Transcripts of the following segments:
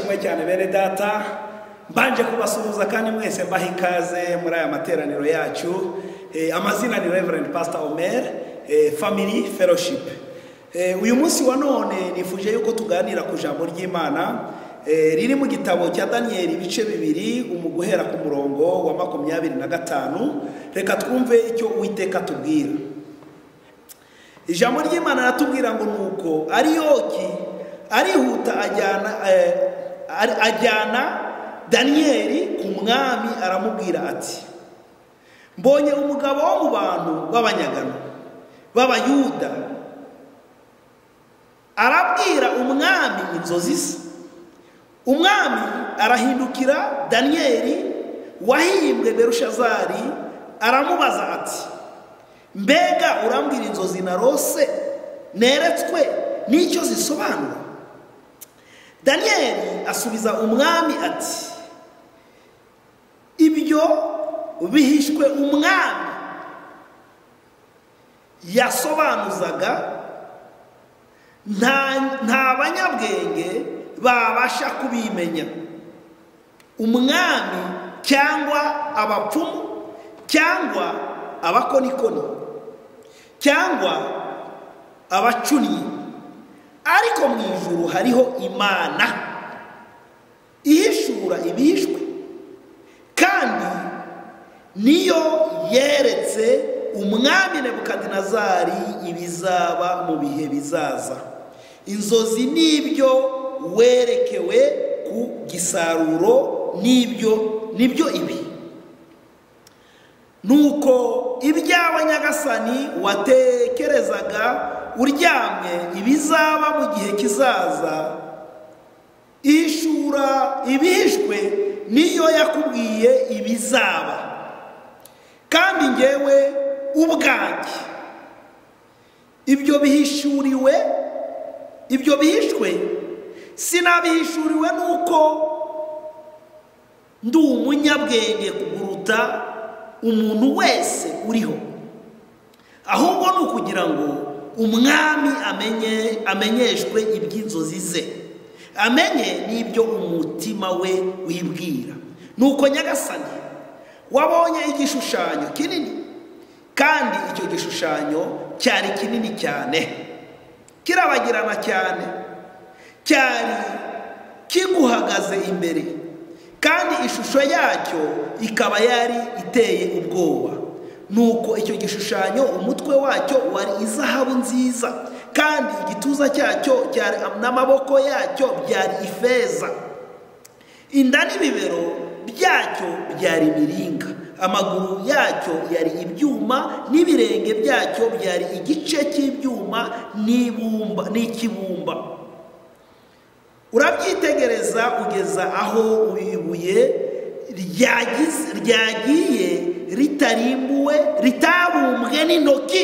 bene data mbanje kubasuhuza kandi mwese mbaha ikaze muri aya materaniro yacu Eh, amazina ni reverend pastor omer eh, family fellowship Eh, uyu munsi wa none nifuje yuko tuganira ku ijambo ry'imana eh, riri mu gitabo cya daniyeli ibice bibiri umu guhera ku murongo wa makumyabiri na gatanu reka twumve icyo uwiteka atubwira ijambo ry'imana aratubwira ngo nuko ariyoki arihuta ajyana eh, ari- ajyana daniyeli ku mwami aramubwira ati mbonye umugabo wo mu bantu b'abanyagano b'abayuda arabwira umwami inzozi ze umwami arahindukira daniyeli wahimbwe berushazari aramubaza ati mbega urambwira inzozi narose neretswe n'icyo zisobanura daniyeli asubiza umwami ati ibyo bihishwe umwami yasobanuzaga nta nta banyabwenge babasha kubimenya umwami cyangwa abapfumu cyangwa abakonikoni cyangwa abacunnyi ariko mu ijuru hariho imana ihishura ibihishwe kandi niyo yeretse umwami nebukadinezari ibizaba mu bihe bizaza inzozi n'ibyo werekewe ku gisaruro n'ibyo nibyo ibi nuko ibyawe nyagasani watekerezaga uryamye ibizaba mu gihe kizaza ishura ibihishwe niyo yakubwiye ibizaba kandi ngewe ubwanjye ibyo bihishuriwe ibyo bihishwe sinabihishuriwe nuko ndi umunyabwenge kuguruta umuntu wese uriho ahubwo ni ukugira ngo umwami amenye amenyeshwe iby'inzozi ze amenye n'ibyo umutima we wibwira nuko nyagasani wabonye igishushanyo kinini kandi icyo gishushanyo cyari kinini cyane kirabagirana cyane cyari kiguhagaze imbere kandi ishusho yacyo ikaba yari iteye ubwoba nuko icyo gishushanyo umutwe wacyo wari izahabu nziza kandi igituza cyacyo cyari n'amaboko yacyo byari ifeza inda n'ibibero byacyo byari imiringa amaguru yacyo yari ibyuma n'ibirenge byacyo byari igice cy'ibyuma n'ibumba n'ikibumba urabyitegereza ugeza aho ibuye ryagize- ryagiye ritarimbuwe ritabumbwe n'intoki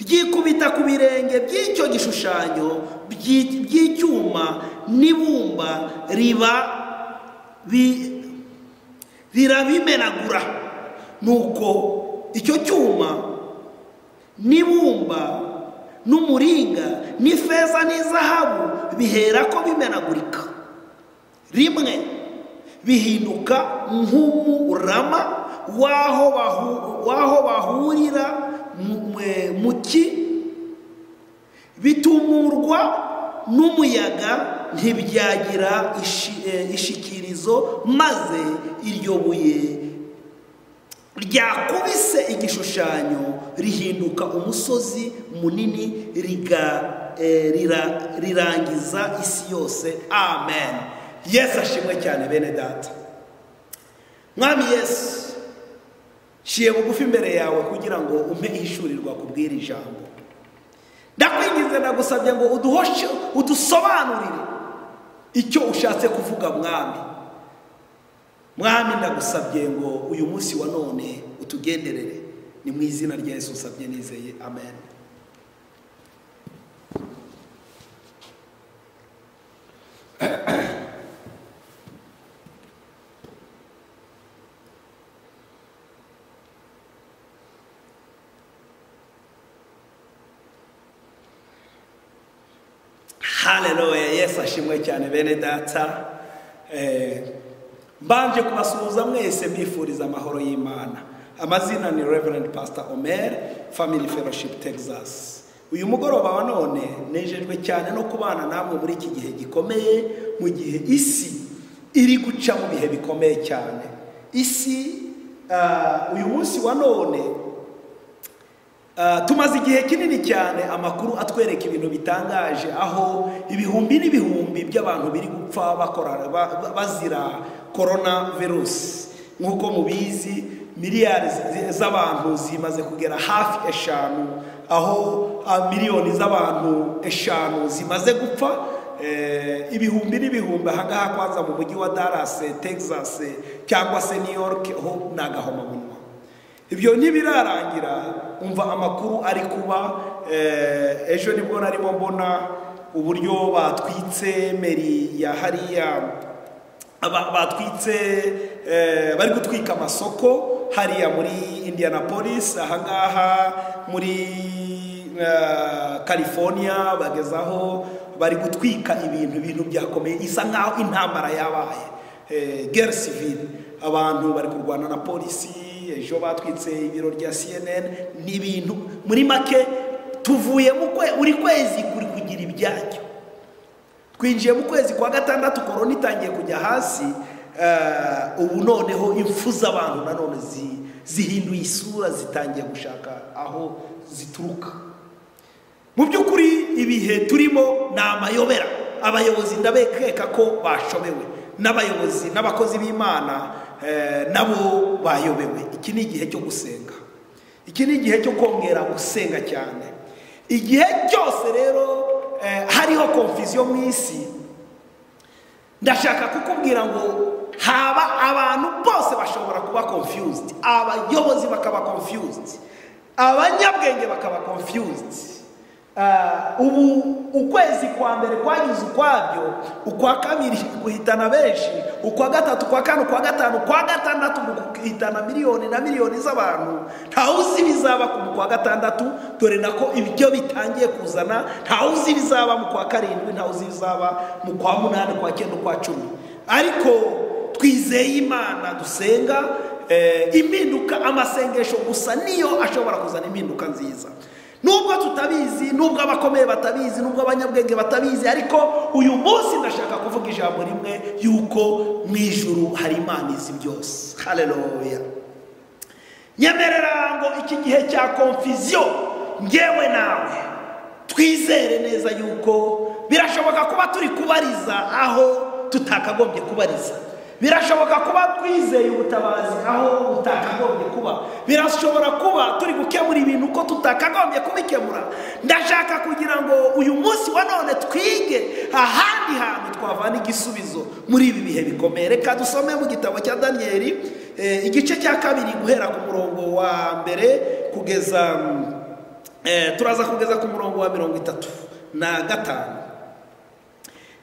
ryikubita ku birenge by'icyo gishushanyo byi- by'icyuma n'ibumba riba bi- rirabimenagura nuko icyo cyuma n'ibumba n'umuringa n'ifeza n'izahabu bihera ko bimenagurika rimwe bihinduka nk'umurama w'aho bahu- w'aho bahurira mu- mwe- mu ki bitumurwa n'umuyaga ntibyagira ishi- eh, ishikirizo maze iryo buye ryakubise igishushanyo rihinduka umusozi munini riga eh, rira- rirangiza isi yose amen yesu ashimwe cyane bene data mwami yesu nshiye bugufi imbere yawe kugira ngo umpe ihishurirwa kubwira ijambo ndakwinginze ndagusabye ngo uduhoshe udusobanurire icyo ushatse kuvuga mwami mwami ndagusabye ngo uyu munsi wa none utugenderere ni mu izina rya yesu usabye nizeye amen haleluya yesu ashimwe cyane bene data Eh, mbanje kubasuhuza mwese mbifuriza amahoro y'imana amazina ni reverend pastor omer family fellowship texas uyu mugoroba wa none nejejwe cyane no kubana namwe muri iki gihe gikomeye mu gihe isi iri guca mu bihe bikomeye cyane isi ah, uyu munsi wa none Uh, tumaze igihe kinini cyane amakuru atwereka ibintu bitangaje aho ibihumbi n'ibihumbi by'abantu biri gupfa bakora ba- ba- bazira korona virusi nk'uko mubizi miliyari zi- z'abantu zimaze kugera hafi eshanu aho ah, miliyoni z'abantu eshanu zimaze gupfa Eh, ibihumbi n'ibihumbi ahangaha kwanza mu mujyi wa Dallas eh, Texas eh, cyangwa se New York ho ni agahomamunwa ibyo ntibirarangira umva amakuru ari kuba eh, ejo nibwo narimo mbona uburyo batwitse meri ya hariya aba- batwitse eh, bari gutwika amasoko hariya muri indianapolis ahangaha muri eh, california bagezaho bari gutwika ibintu ibintu byakomeye isa nkaho intambara yabaye Eh, guerre civile abantu bari kurwana na polisi ejo batwitse ibiro rya cnn ni ibintu muri make tuvuye mu kwe buri kwezi kuri kugira ibyacyo twinjiye mu kwezi kwa gatandatu korona itangiye kujya hasi eh, ubu noneho impfu z'abantu nanone zi- zihinduye isura zitangiye gushaka aho zituruka mu by'ukuri ibihe turimo ni amayobera abayobozi ndabekeka ko bashobewe n'abayobozi n'abakozi b'imana eh, nabo bayobewe iki ni igihe cyo gusenga iki ni igihe cyo kongera gusenga cyane igihe cyose rero eh, hariho konfiziyo mu isi ndashaka kukubwira ngo haba abantu bose bashobora kuba confused abayobozi bakaba confused abanyabwenge bakaba confused Ah, ubu ukwezi kwa mbere kwagize ukwabyo ukwa kabiri guhitana benshi ukwa gatatu ukwa kane ukwa gatanu ukwa gatandatu guhitana miliyoni na miliyoni z'abantu ntawuzi ibizaba ku kwa gatandatu dore nako ibyo bitangiye kuzana ntawuzi ibizaba mu kwa karindwi ntawuzi ibizaba mu kwa munani kwa cyenda kwa cumi ariko twizeye imana dusenga eh, impinduka amasengesho gusa niyo ashobora kuzana impinduka nziza nubwo tutabizi nubwo abakomeye batabizi nubwo abanyabwenge batabizi ariko uyu munsi ndashaka kuvuga ijambo rimwe yuko mu ijuru hari imana izi byose haleluya nyemerera ngo iki gihe cya konfiziyo ngewe nawe twizere neza yuko birashoboka kuba turi kubariza aho tutakagombye kubariza birashoboka kuba twizeye ubutabazi aho butakagombye kuba birashobora kuba turi gukemura ibintu uko tutakagombye kubikemura ndashaka kugira ngo uyu munsi wa none twige ahandi hantu twavana igisubizo muri ibi bihe bikomeye reka dusome mu gitabo cya daniyeli eh, igice cya kabiri guhera ku murongo wa mbere kugeza mm, Eh, turaza kugeza ku murongo wa mirongo itatu na gatanu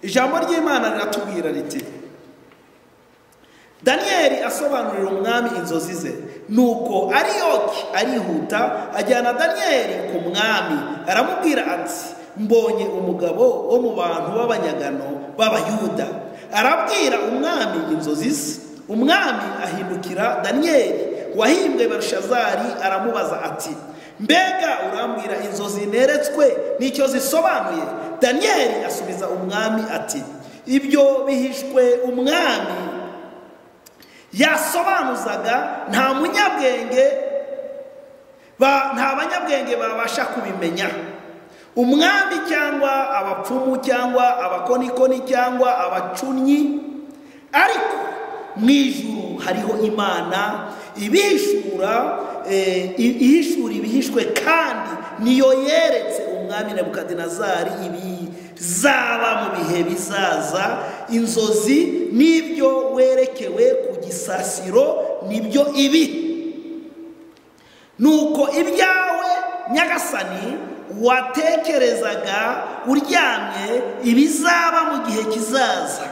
ijambo ry'imana riratubwira riti daniyeli asobanurira umwami inzozi ze nuko ariyoki arihuta ajyana daniyeli ku mwami aramubwira ati mbonye umugabo wo mu bantu b'abanyagano b'abayuda arabwira umwami inzozi ze umwami ahindukira daniyeli wahimbwe berushazari aramubaza ati mbega urambwira inzozi neretswe n'icyo zisobanuye daniyeli asubiza umwami ati ibyo bihishwe umwami yasobanuzaga nta munyabwenge ba- nta banyabwenge babasha kubimenya umwami cyangwa abapfumu cyangwa abakonikoni cyangwa abacunyi ariko mu ijuru hariho imana ibishura eh, i- ihishura ibihishwe kandi niyo yeretse umwami nebukadinezari ibizaba mu bihe bizaza inzozi n'ibyo werekewe ku gisasiro nibyo ibi nuko ibyawe nyagasani watekerezaga uryamye ibizaba mu gihe kizaza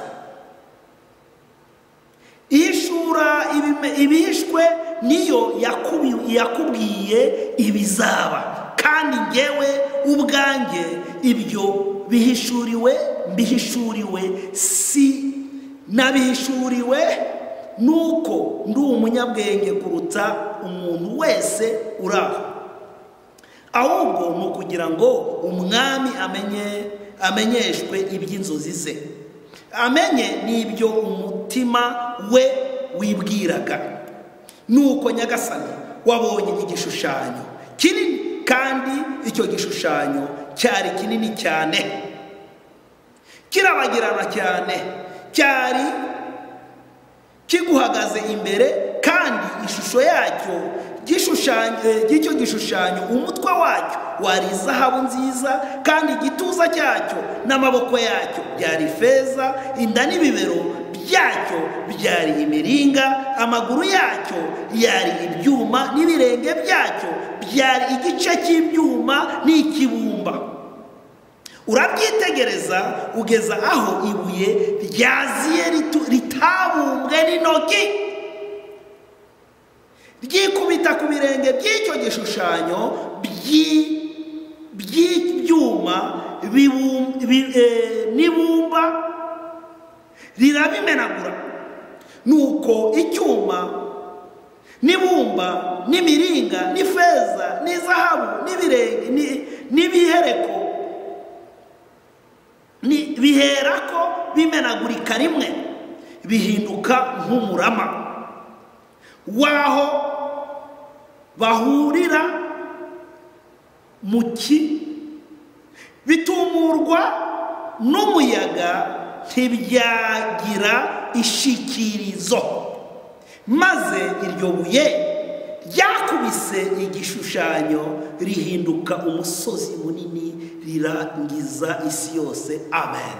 ishura ibime- ibihishwe niyo yakubi- yakubwiye ibizaba kandi ngewe ubwanjye ibyo bihishuriwe mbihishuriwe si nabihishuriwe nuko ndi umunyabwenge kuruta umuntu wese uri aho ahubwo ni ukugira ngo umwami amenye amenyeshwe iby'inzozi ze amenye n'ibyo umutima we wibwiraga nuko nyagasani wabonye igishushanyo kinini kandi icyo gishushanyo cyari kinini cyane kirabagirana cyane cyari kiguhagaze imbere kandi ishusho yacyo y'icyo gishushanyo umutwe wacyo wari izahabu nziza kandi igituza cyacyo n'amaboko yacyo byari ifeza inda n'ibibero byacyo byari imiringa amaguru yacyo yari ibyuma n'ibirenge byacyo byari igice cy'ibyuma n'ikibumba urabyitegereza ugeza aho ibuye ryaziye ritabumbwe n'intoki ryikubita ku birenge by'icyo gishushanyo by'ibyuma n'ibumba rirabimenagura nuko icyuma n'ibumba n'imiringa n'ifeza n'izahabu n'ibihereko bihera ko bimenagurika rimwe bihinduka nk'umurama w'aho bahurira mu ki bitumurwa n'umuyaga ntibyagira ishikirizo maze iryo buye ryakubise igishushanyo rihinduka umusozi munini rirangiza isi yose amen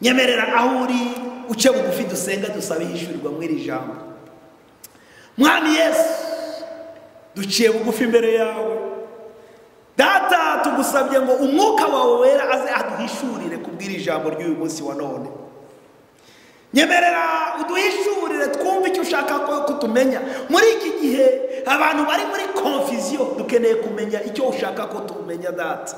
nyemerera aho uri uce bugufi dusenga dusabe yishyurirwa muri iri jambo mwami yesu duciye bugufi imbere yawe data tugusabye ngo umwuka wawe wera aze aduhishurire kubw'iri jambo ry'uyu munsi wa none nyemerera uduhishurire twumve icyo ushaka ko tumenya muri iki gihe abantu bari muri konfiziyo dukeneye kumenya icyo ushaka ko tumenya data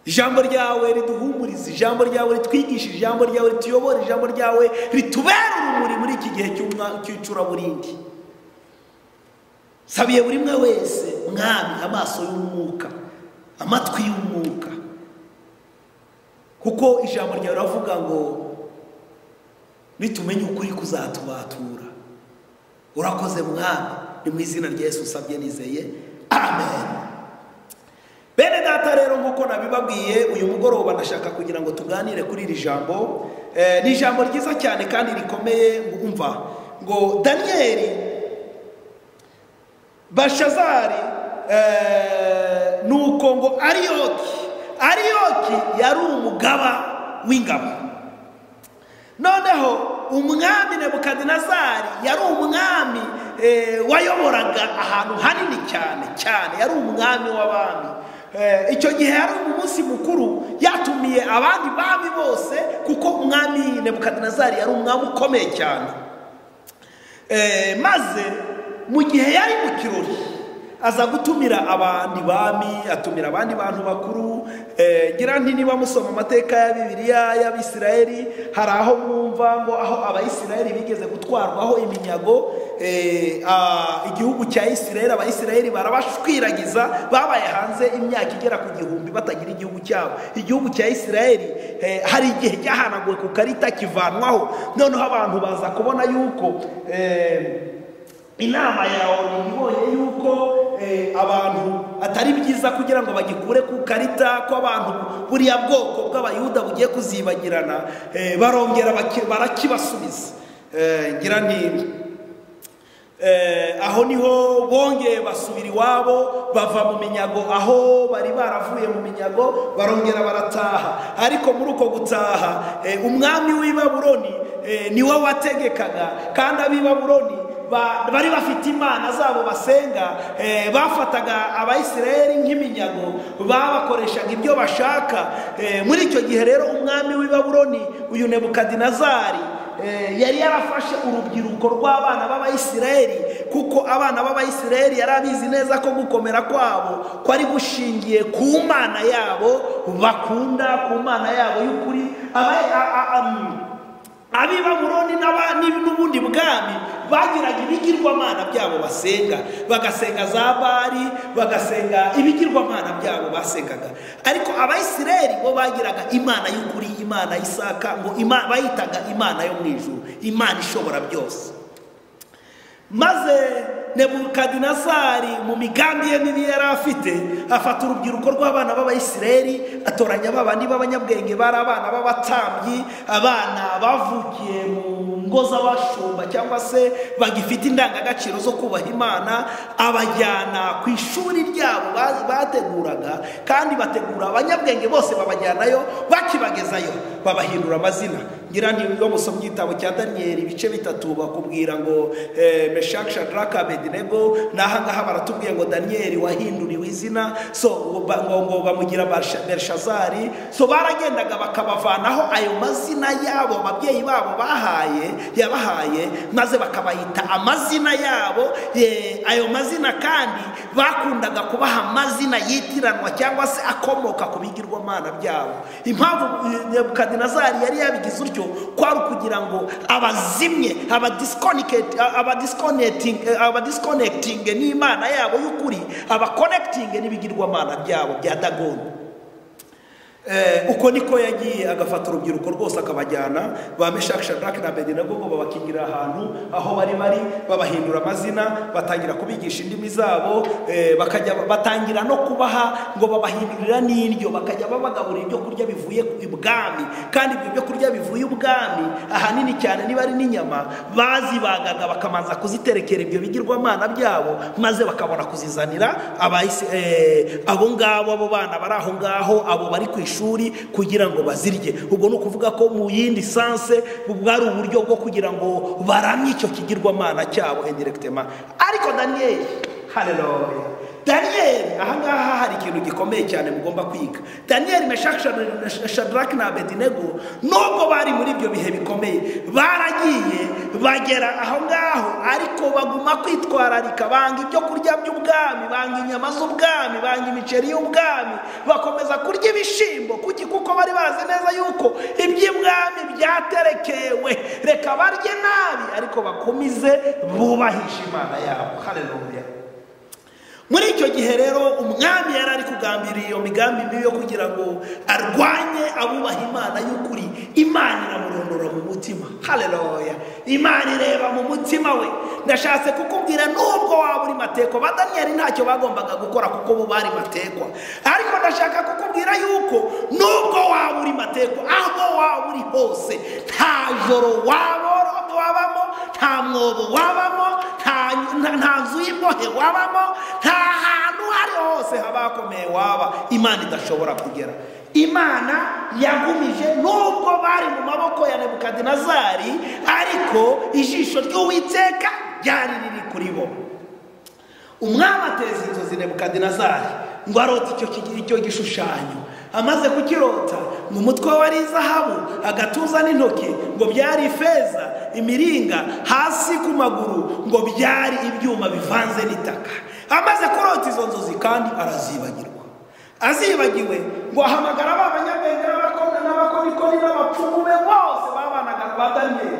ijambo ryawe riduhumurize ijambo ryawe ritwigishe ijambo ryawe rituyobora ijambo ryawe ritubera urumuri muri iki gihe cy'icuraburindi sabiye buri umwe wese mwami amaso y'umwuka amatwi y'umwuka kuko ijambo ryawe riravuga ngo nitumenye ukuri kuzatubatura urakoze mwami ni mu izina rya Yesu usabye nizeye amen bene data rero nk'uko nabibabwiye uyu mugoroba ndashaka kugira ngo tuganire kuri iri jambo ni ijambo ryiza cyane kandi rikomeye umva ngo daniyeli bashazari ni uko ngo ariyoki ariyoki yari umugaba w'ingabo noneho umwami nebukadinezari yari umwami wayoboraga ahantu hanini cyane cyane yari umwami w'abami icyo gihe yari umunsi mukuru yatumiye abandi bami bose kuko umwami nebukadinezari yari umwami ukomeye cyane maze mu gihe yari mu kirori aza gutumira abandi bami atumira abandi bantu bakuru ngira nti niba musoma amateka ya bibiliya y'abisirayeli hari aho mwumva ngo aho abayisirayeli bigeze gutwarwaho iminyago igihugu cya isirayeli abayisirayeli barabashwiragiza babaye hanze imyaka igera ku gihumbi batagira igihugu cyabo igihugu cya isirayeli hari igihe cyahanaguwe ku karita kivanwaho noneho abantu baza kubona yuko inama yawe ibonye yuko abantu atari byiza kugira ngo bagikure ku karita ko abantu buriya bwoko bw'abayuda bugiye kuzibagirana barongera barakibasubiza ngira ni aho niho bongeye basubira iwabo bava mu minyago aho bari baravuye mu minyago barongera barataha ariko muri uko gutaha umwami w'i baburoni niwe wategekaga kandi ab'i baburoni bari bafite imana zabo basenga bafataga abayisirayeli nk'iminyago babakoreshaga ibyo bashaka muri icyo gihe rero umwami w'i baburoni uyu nebukadinezari yari yarafashe urubyiruko rw'abana b'abayisirayeli kuko abana b'abayisiraheli yari abizi neza ko gukomera kwabo kwari gushingiye ku mana yabo bakunda ku mana yabo y'ukuri Aba- a- a- am- ab'i baburoni n'aba- n'ib- n'ubundi bwami bagiraga ibigirwamana byabo basenga bagasenga za bari bagasenga ibigirwamana byabo basengaga ariko abayisiraheli bo bagiraga imana y'ukuri imana y'isaka ngo ima- bayitaga imana yo mu ijuru imana ishobora byose maze nebukadinezari mu migambi ye mibi yari afite afata urubyiruko rw'abana b'abayisiraheli atoranya babandi b'abanyabwenge bari abana b'abatambyi abana bavukiye mu ngo z'abashumba cyangwa se bagifite indangagaciro zo kubaha imana abajyana ku ishuri ryabo ba- bateguraga kandi bategura abanyabwenge bose babajyanayo bakibagezayo babahindura amazina ngira ntibigo musoma igitabo cya daniyeli ibice bitatu bakubwira ngo eh, meshaki shadaraka abedinego n'aha ngaha baratubwiye ngo daniyeli wahinduriwe izina so ba- ngo ngo bamugira Barisha- berishazari so baragendaga bakabavanaho ayo mazina yabo ababyeyi babo bahaye yabahaye maze bakabayita amazina yabo eh, ayo mazina kandi bakundaga kubaha amazina yitiranwa cyangwa se akomoka ku bigirwamana byabo impamvu eh, nebukadinezari yari yabigize utyo kwari ukugira ngo abazimye abadisconnect- abadisconnecting abadisconnecting n'imana yabo y'ukuri abakonekitinge n'ibigirwamana byabo bya dagoni Eh, uko niko yagiye agafata urubyiruko rwose akabajyana ba meshaki shadaraki na abedinego ngo babakingira ahantu aho bari bari babahindura amazina batangira kubigisha indimi zabo eh, bakajya batangira no kubaha ngo babahindurira n'indyo bakajya babagaburira ibyo kurya bivuye ibwami kandi ibyo byo kurya bivuye ubwami ahanini cyane niba ari n'inyama bazibagaga bakamanza kuziterekera ibyo bigirwamana byabo maze bakabona kuzizanira abahisi- eh, abo ngabo abo bana bari aho ngaho abo bari ku ishuri kugira ngo bazirye ubwo ni ukuvuga ko mu yindi sanse bwari uburyo bwo kugira ngo baramye icyo kigirwamana cyabo indiregitema ariko daniyeli hareruya daniyeli ahangaha hari ikintu gikomeye cyane mugomba kwiga daniyeli meshaki shadaraki na abedinego nubwo bari muri ibyo bihe bikomeye baragiye bagera aho ngaho ariko baguma kwitwararika banga ibyo kurya by'ubwami banga inyama z'ubwami banga imiceri y'ubwami bakomeza kurya ibishyimbo kuki kuko bari bazi neza yuko iby'ibwami byaterekewe reka barye nabi ariko bakomeze bubahishe imana yabo haleluya muri icyo gihe rero umwami yari ari kugambirira iyo migambi mibi yo kugira ngo arwanye abubaha imana y'ukuri imana iramurondora mu mutima hareruya imana ireba mu mutima we ndashatse kukubwira nubwo waba uri matekwa ba daniyeli ntacyo bagombaga gukora kuko bo bari matekwa ariko ndashaka kukubwira yuko nubwo waba uri matekwa aho waba uri hose nta joro wabora wabamo nta mwobo wabamo nta nta- nta nzu y'imbohe wabamo nta hantu hari hose haba hakomeye waba imana idashobora kugera imana yagumije nubwo bari mu maboko ya nebukadinezari ariko ijisho ry'uwiteka ryari riri kuri bo umwami ateza inzozi nebukadinezari ngo arote icyo ki- icyo gishushanyo amaze kukirota mu mutwe we ari izahabu agatuza n'intoki ngo byari ifeza imiringa hasi ku maguru ngo byari ibyuma bivanze n'itaka amaze kurota izo nzozi kandi arazibagirwa azibagiwe ngo ahamagara ba banyabwenge n'abakobwa n'abakorikori n'abapfumu be bose babanaga ba daniyeli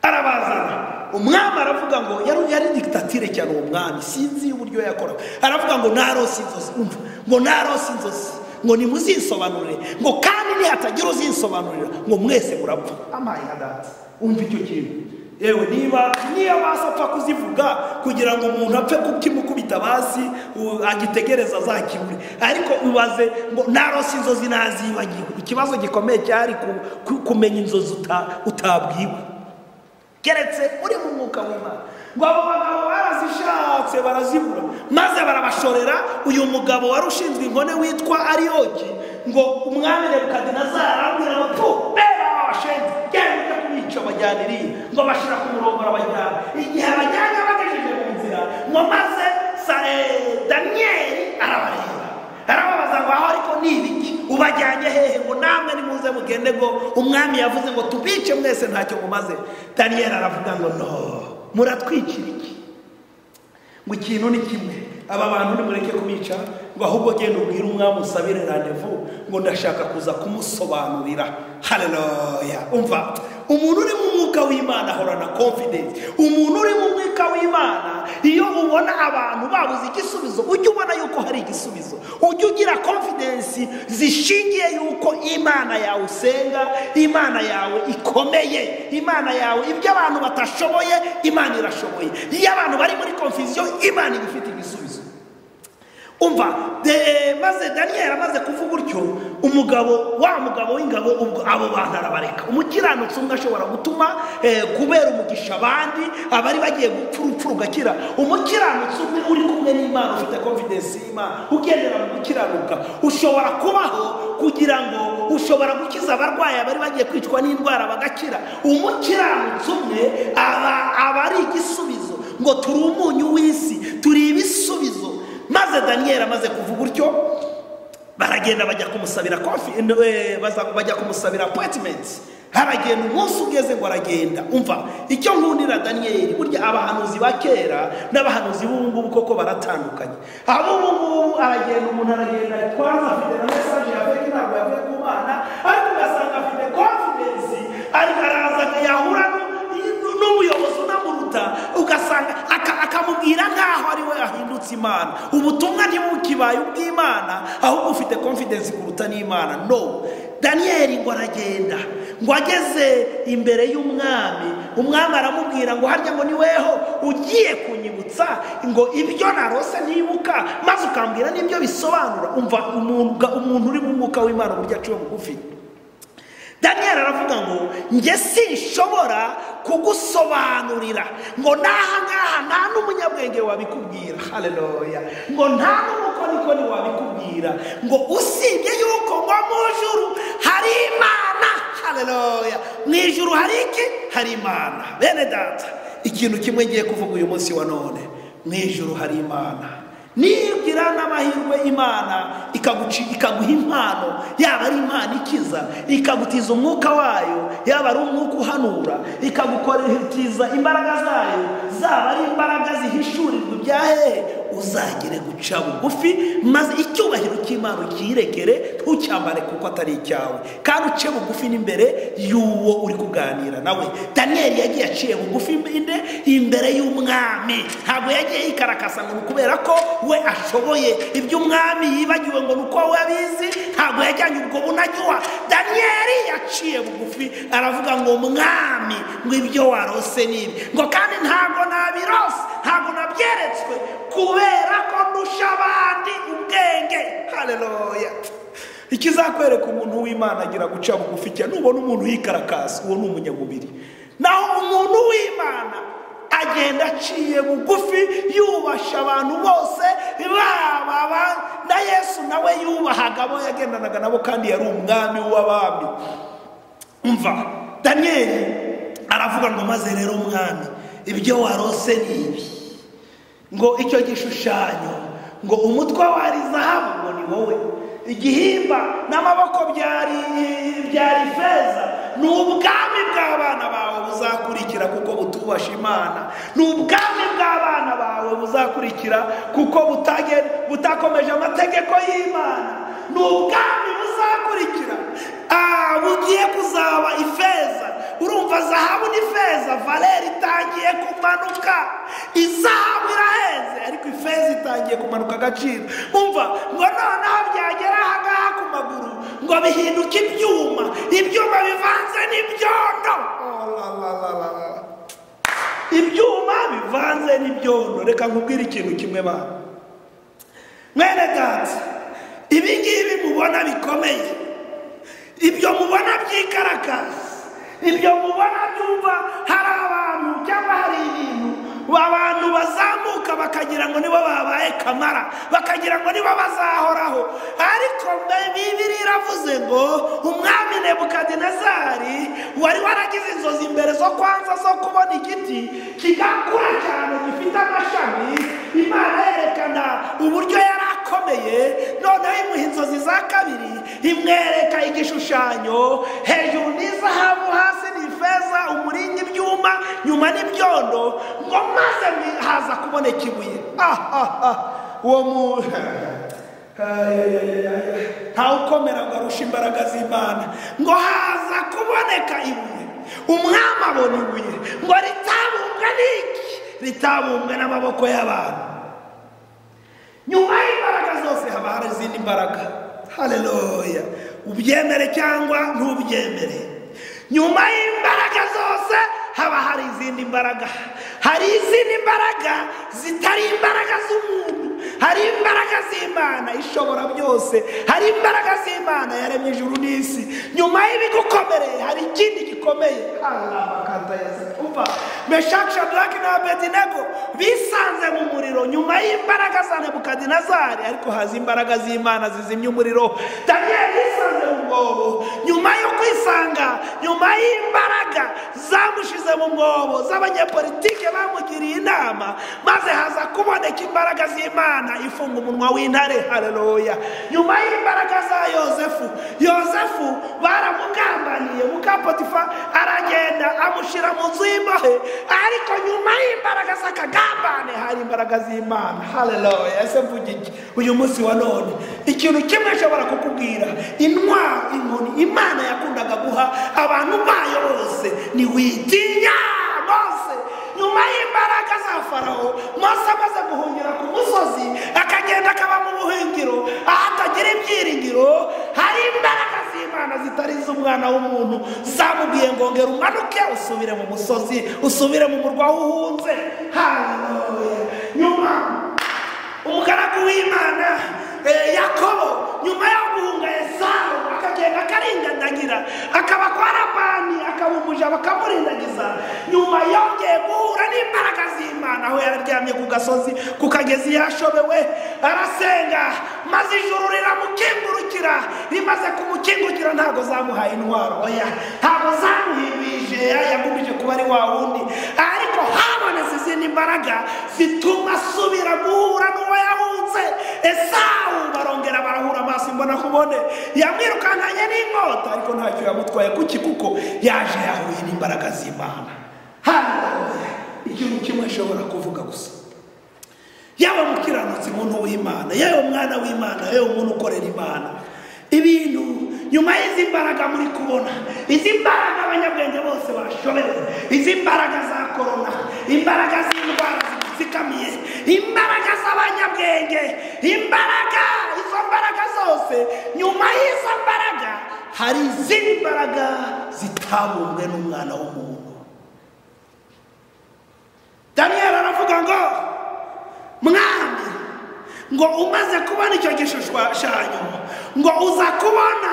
arabazana umwami aravuga ngo yari yari digitatire cyane uwo mwami sinzi uburyo yakoraga aravuga ngo narose inzozi umva ngo narose inzozi ngo nimuzinsobanurire ngo kandi nihatagira uzinsobanurira ngo mwese murapfa amaye hadati umva icyo kintu yewe niba niyo basa apfa kuzivuga kugira ngo umuntu apfe kukimukubita hasi u- agitegereza azakibure ariko ubaze ngo narose inzozi nazibagiwe ikibazo gikomeye cyari ku- ku- kumenya inzozi uta- utabwiwe keretse uri mu mwuka w'imana ngo abo bagabo barazishatse barazibura maze barabashorera uyu mugabo wari ushinzwe inkone witwa ariyoki ngo umwami nebukadinezari arambwira ngo tu bera abashenzi genda ujye kubica bajyana iriya ngo bashira ku murongo arabajyana igihe abajyanye abagejeje mu nzira ngo maze sa- eh, daniyeli arabareba arababaza ngo aho ariko ni ibiki ubajyanye hehe ngo namwe nimuze mugende ngo umwami yavuze ngo tubice mwese ntacyo mumaze daniyeli aravuga ngo no muratwikira iki ngo ikintu ni kimwe aba bantu nimureke kubica ngo ahubwo genda ubwire umwami usabire randevu ngo ndashaka kuza kumusobanurira haleluya umva umuntu uri mu mwuka w'imana ahorana confidence umuntu uri mu mwuka w'imana iyo ubona abantu babuze igisubizo ujye ubona yuko hari igisubizo ujye ugira confidence zishingiye yuko imana yawe usenga imana yawe ikomeye imana yawe ibyo abantu batashoboye imana irashoboye iyo abantu bari muri confusion imana iba ifite igisubizo umva de- maze daniyeli amaze kuvuga utyo umugabo wa mugabo w'ingabo ubwo abo bantu arabareka umukiranutsi umwe ashobora gutuma eh, kubera umugisha abandi abari bagiye gupfa urupfu rugakira umukiranutsi umwe uri kumwe n'imana ufite confidence y'imana ugendera mu gukiranuka ushobora kubaho kugira ngo ushobora gukiza abarwayi abari bagiye kwicwa n'indwara bagakira umukiranutsi umwe aba aba ari igisubizo ngo turi umunyu w'isi turi ibisubizo maze daniyeli amaze kuvuga utyo baragenda bajya kumusabira kofi eh, baza- bajya kumusabira apoyitimenti haragenda umunsi ugeze ngo aragenda umva icyo nkundira daniyeli burya abahanuzi ba kera n'abahanuzi b'ubu ngubu koko baratandukanye ab'ubu ngubu aragenda umuntu aragenda twaza afite na mesaje yavuye ntabwo yavuye ku bana ariko ugasanga afite konfidensi ariko araza yahura nu- n'umuyobozi unamuruta ugasanga aka- akamubwira nk'aho ari we ahindutse imana ubutumwa ntibukibaye ubw'imana ahubwo ufite confidence kuruta n'imana no daniyeli ngo aragenda ngo ageze imbere y'umwami umwami aramubwira ngo harya ngo ni weho ugiye kunyibutsa ngo ibyo narose ntibuka maze ukambwira n'ibyo bisobanura umva umuntu umuntu uri mu mwuka w'imana uburyo aciwe bugufi daniyeli aravuga ngo njye sinshobora kugusobanurira ngo n'aha ngaha nta n'umunyabwenge wabikubwira haleluya ngo nta n'umukonikoni wabikubwira ngo usibye yuko ngo mu ijuru hari imana haleluya mu ijuru hari iki hari imana bene data ikintu kimwe ngiye kuvuga uyu munsi wa none mu ijuru hari imana nigira n'amahirwe imana ikaguci- ikaguha impano yaba ari impano ikiza ikagutiza umwuka wayo yaba ari umwuka uhanura ikagukoriza imbaraga zayo zaba ari imbaraga zihishurirwa ibya hehe uzagere guca bugufi maze icyubahiro cy'imana ukiyirekere ntucyambare kuko atari icyawe kandi uce bugufi n'imbere y'uwo uri kuganira nawe daniyeli yagiye aciye bugufi inde imbere y'umwami ntabwo yagiye yikarakasa ngo ni ukubera ko we ashoboye ibyo umwami yibagiwe ngo ni uko we abizi ntabwo yajyanye ubwo bunajyuha daniyeli yaciye bugufi aravuga ngo mwami ngo ibyo warose ni ibi ngo kandi ntabwo nabirose ntabwo nabyeretswe kubera ko ndusha abandi ubwenge haleluya ikizakwereka umuntu w'imana agira guca bugufi cyane nubona umuntu yikarakasi uwo ni umunyamubiri naho umuntu w'imana agenda aciye bugufi yubasha abantu bose baba ba- na yesu nawe yubahaga abo yagendanaga nabo kandi yari umwami w'abami umva daniyeli aravuga ngo maze rero umwami ibyo warose ni ibi ngo icyo gishushanyo ngo umutwe wari zahabu ngo ni wowe igihimba n'amaboko byari byari feza ni ubwami bw'abana bawe buzakurikira kuko butubasha imana ni ubwami bw'abana bawe buzakurikira kuko butage- butakomeje amategeko y'imana ni ubwami buzakurikira Ah, bugiye kuzaba ifeza urumva zahabu ni feza valeri itangiye kumanuka izahabu iraheze ariko ifeza itangiye kumanuka agaciro umva ngo noneho byagera aha ngaha ku maguru ngo bihinduke ibyuma ibyuma bivanze n'ibyondo Oh, la, la, la, la, la. ibyuma bivanze n'ibyondo reka nkubwire ikintu kimwe bana mwene data ibi ngibi mubona bikomeye ibyo mubona by'ikarakazi ibyo mubona byumva hari abantu cyangwa hari ibintu abantu bazamuka bakagira ngo nibo babaye kamara bakagira ngo nibo bazahoraho ariko mbe- bibiri iravuze ngo umwami nebukadinezari wari waragize inzozi mbere zo kwanza zo kubona igiti kigakura cyane gifite amashami imana yerekana uburyo yari akomeye noneho imuha inzozi za kabiri imwereka igishushanyo hejuru ni izahabu hasi ni ifeza umuringa ibyuma nyuma n'ibyondo ngo maze mwi- haza kuboneka ibuye ah ah ah uwo muntu ntawukomera ngo arushe imbaraga z'imana ngo haza kuboneka ibuye umwami abona ibuye ngo ritabumbwe n'iki ritabumbwe n'amaboko y'abantu nyuma y'imbaraga zose haba hari izindi mbaraga hareruya ubyemere cyangwa ntubyemere nyuma y'imbaraga zose haba hari izindi mbaraga hari izindi mbaraga zitari imbaraga z'umuntu hari imbaraga z'imana ishobora byose hari imbaraga z'imana yaremye ijuru n'isi nyuma y'ibigukomereye hari ikindi gikomeye uva meshaki shadaraki na abedinego bisanze mu muriro nyuma y'imbaraga za nebukadinezari ariko haza imbaraga z'imana zizimya umuriro daniyeli yisanze mu mwobo nyuma yo kwisanga nyuma y'imbaraga zamushize mu mwobo z'abanyepolitike bamugiriye inama maze haza kuboneka imbaraga z'imana ifunga umunwa w'intare hareruya nyuma y'imbaraga za yosefu yosefu baramugambaniye mukapotifa aragenda amushyira mu nzu y'imbohe ariko nyuma y'imbaraga z'akagambane hari imbaraga z'imana hareruya ese mvuga iki uyu munsi wa none ikintu kimwe ashobora kukubwira intwaro inkoni imana yakundaga guha abantu bayo bose ntiwitinya mose nyuma y'imbaraga za farawo mose amaze guhungira ku musozi akagenda akaba mu buhungiro aho atagira ibyiringiro hari imbaraga z'imana zitari iz'umwana w'umuntu zamubwiye ngo ngera umanuke usubire mu musozi usubire mu murwa uhunze haleluya nyuma umugaragu w'imana eh, yakobo nyuma yo guhunga esawu akagenda akaringandagira akaba kwa labani akaba umuja bakamurindagiza nyuma yongeye guhura n'imbaraga z'imana aho yararyamye ku gasozi ku kagezi yashobewe arasenga maze ijuru riramukingurukira rimaze kumukingukira ntabwo zamuhaye intwaro oya ntabwo zamuhimije yagumije kuba ari wa wundi ariko habonetse izindi mbaraga zituma asubira guhura n'uwo yahunze esawu barongera barahura amaso mbona kubone yamwirukankanye n'inkota ariko ntacyo yamutwaye kuki kuko yaje yahuye n'imbaraga z'imana haleluya ikintu kimwe ashobora kuvuga gusa yaba umukiranutsi umuntu w'imana yewe umwana w'imana yewe umuntu ukorera imana ibintu nyuma y'izi mbaraga muri kubona izi mbaraga abanyabwenge bose bashobewe izi mbaraga za korona imbaraga z'indwara zipfukamiye imbaraga z'abanyabwenge imbaraga izo mbaraga zose nyuma y'izo mbaraga hari izindi mbaraga zitabumbwe n'umwana w'umuntu daniyeli aravuga ngo mwami ngo umaze kubona icyo gishushanyo ngo uza kubona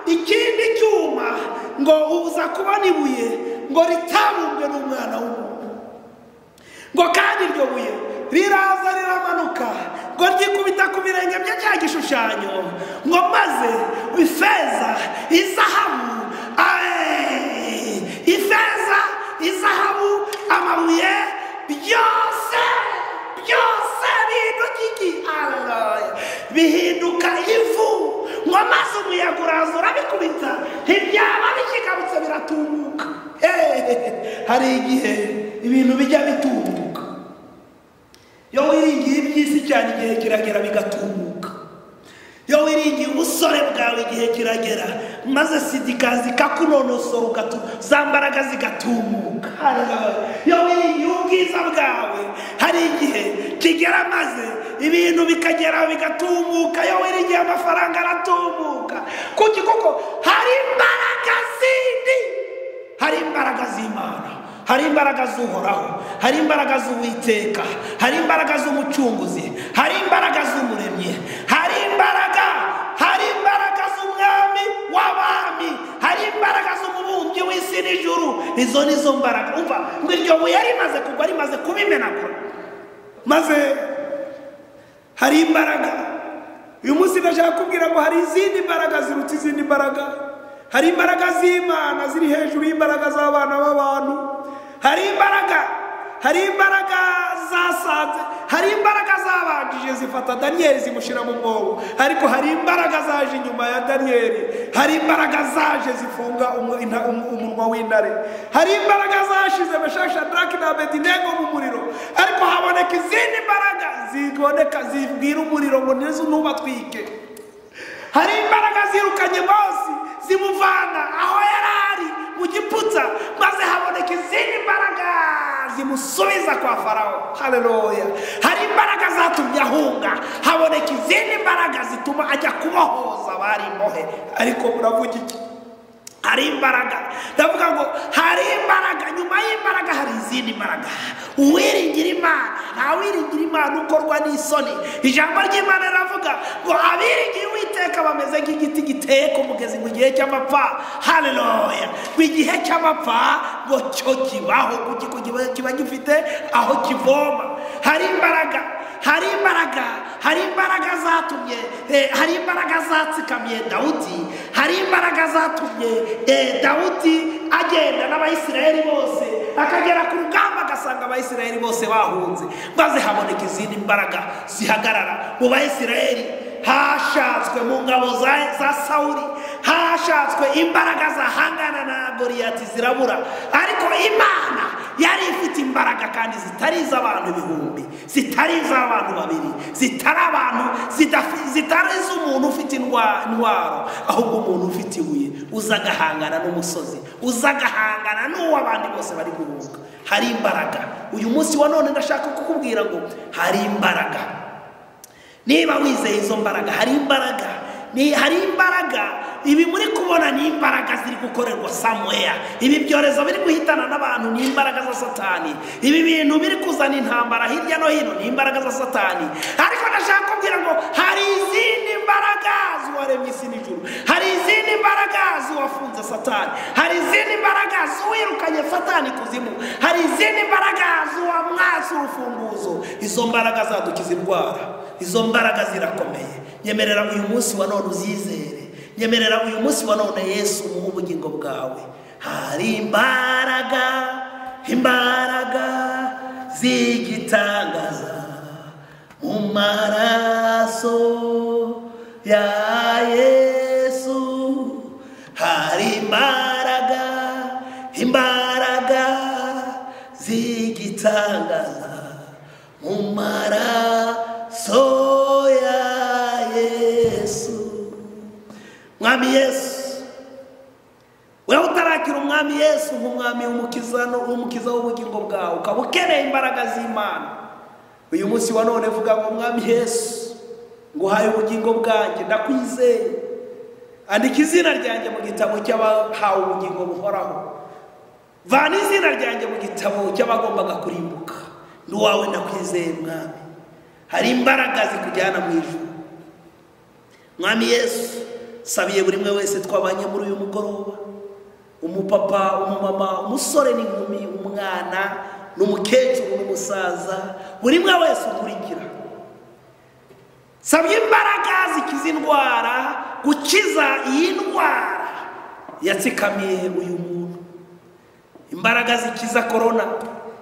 ikindi cyuma ngo uza kubona ibuye ngo ritabumbwe n'umwana w'umuntu ngo kandi iryo buye riraza riramanuka ngo ryikubita ku birenge bya cya gishushanyo ngo maze ifeza izahabu ayi, ifeza izahabu amabuye byose byose bihinduka iki Hallelujah. bihinduka ivu ngo maze umuyaga uraza urabikubita ntibyaba bikigarutse biratumuka Hehehe, hari igihe ibintu bijya bitumuka iyo wiringiye iby'isi cyane igihe kiragera bigatumuka iyo wiringiye ubusore bwawe igihe kiragera maze sida ikaza ikakunonosora ugatu- za mbaraga zigatumuka Haleluya. iyo wiringiye ubwiza bwawe hari igihe kigera maze ibintu bikagera bigatumuka iyo wiringiye amafaranga aratumuka kuki kuko hari imbaraga zindi hari imbaraga z'imana hari imbaraga z'uhoraho hari imbaraga z'uwiteka hari imbaraga z'umucunguzi hari imbaraga z'umuremyi hari imbaraga hari imbaraga z'umwami w'abami hari imbaraga z'umubumbyi w'isi n'ijuru izo ni zo mbaraga umva ngo iryo buye rimaze kugwa rimaze kubimenagura maze hari imbaraga uyu munsi ndashaka kubwira ngo hari izindi mbaraga ziruta izindi mbaraga hari imbaraga z'imana ziri hejuru y'imbaraga z'abana b'abantu hari imbaraga hari imbaraga zasanze hari imbaraga zabanjije zifata daniyeli zimushyira mu mwobo ariko hari imbaraga zaje inyuma ya daniyeli hari imbaraga zaje zifunga umu- inta- umu- umunwa w'intare hari imbaraga zashize meshasha daraki na abedinego mu muriro ariko haboneka kubaka izindi mbaraga ziboneka zibwira umuriro ngo neza ntubatwike hari imbaraga zirukanye bose zimuvana aho yari ari mu giputsa maze haboneka izindi mbaraga zimusubiza kwa farawo hareruya hari imbaraga zatumye ahunga haboneka izindi mbaraga zituma ajya kubohoza bari imbohe ariko muravuga iki hari imbaraga ndavuga ngo hari imbaraga nyuma y'imbaraga hari izindi mbaraga uwiringira imana ntawiringira imana ukorwa n'isoni ijambo ry'imana riravuga ngo abiringiye uwiteka bameze nk'igiti giteye ku mugezi mu gihe cy'amapfa hareruya mu gihe cy'amapfa ngo cyo kibaho kuki ko kiba- kiba gifite aho kivoma hari imbaraga hari imbaraga hari imbaraga zatumye eh, hari imbaraga zatsikamye dawudi hari imbaraga zatumye eh, dawudi agenda n'abayisiraheli bose akagera ku rugamba agasanga abayisiraheli bose bahunze maze haboneka izindi mbaraga zihagarara mu bayisiraheli hashatswe mu ngabo za- za sawuri hashatswe imbaraga zahangana na goriyati zirabura ariko imana yari ifite imbaraga kandi zitari iz'abantu ibihumbi zitari iz'abantu babiri zitari abantu zidafi- zitari iz'umuntu ufite indwa- indwara ahubwo umuntu ufite ibuye uza agahangana n'umusozi uza agahangana n'uwo abandi bose bari guhunga hari imbaraga uyu munsi wa none ndashaka kukubwira ngo hari imbaraga niba wizeye izo mbaraga hari imbaraga ni hari imbaraga ibi muri kubona ni imbaraga ziri gukorerwa samuweya ibi byorezo biri guhitana n'abantu ni imbaraga za satani ibi bintu biri kuzana intambara hirya no hino ni imbaraga za satani ariko ndashaka kubwira ngo hari izindi mbaraga z'uwaremye isi n'ijuru hari izindi mbaraga z'uwafunze satani hari izindi mbaraga z'uwirukanye satani kuzimu hari izindi mbaraga z'uwamwatse urufunguzo izo mbaraga zadukiza indwara izo mbaraga zirakomeye nyemerera uyu munsi wa none uzizere nyemerera uyu munsi wa none yesu umuhe ubugingo bwawe hari imbaraga imbaraga z'igitangaza mu maraso ya yesu hari imbaraga imbaraga z'igitangaza mu maraso ya yesu mwami yesu wowe utarakira umwami yesu nk'umwami w'umukiza no- w'umukiza w'ubugingo bwawe ukaba ukeneye imbaraga z'imana uyu munsi wa none vuga ngo mwami yesu nguhaye ubugingo bwanjye ndakwizeye andika izina ryanjye mu gitabo cy'abahawe ubugingo buhoraho vana izina ryanjye mu gitabo cy'abagombaga kurimbuka n'uwawe ndakwizeye mwami hari imbaraga zikujyana mu ijuru mwami yesu sabiye buri umwe wese twabanye muri uyu mugoroba umupapa umumama umusore n'inkumi umwana n'umukecuru n'umusaza buri umwe wese ukurikira nsabye imbaraga zikiza indwara gukiza iyi ndwara yatsikamiye uyu muntu imbaraga zikiza korona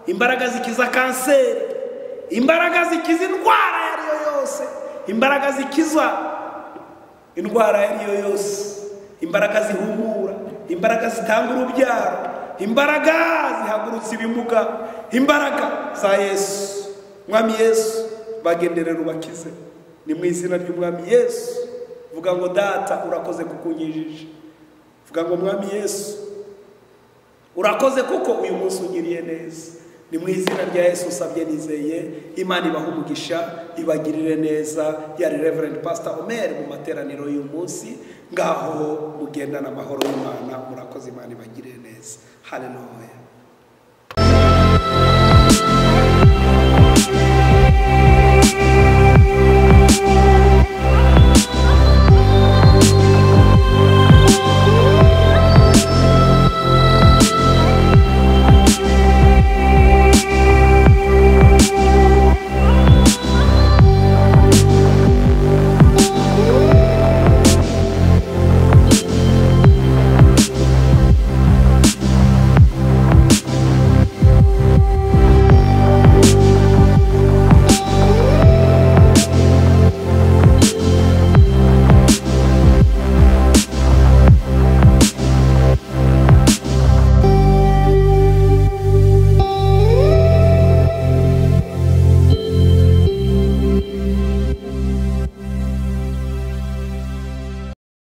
imbaraga zikiza kanseri imbaraga zikiza indwara iyo ari yo yose imbaraga zikiza indwara iyo ari yo yose imbaraga zihumura imbaraga zitanga urubyaro imbaraga zihagurutsa ibimuga imbaraga za yesu mwami yesu bagenderera ubakize ni mu izina ry'umwami yesu vuga ngo data urakoze kukunyijije vuga ngo mwami yesu urakoze kuko uyu munsi ugiriye neza ni mu izina rya yesu usabye nizeye imana ibaha umugisha ibagirire neza yari reverend pastor omer mu materaniro y'uyu munsi ngaho mugendana amahoro y'imana murakoze imana ibagirire neza haleluya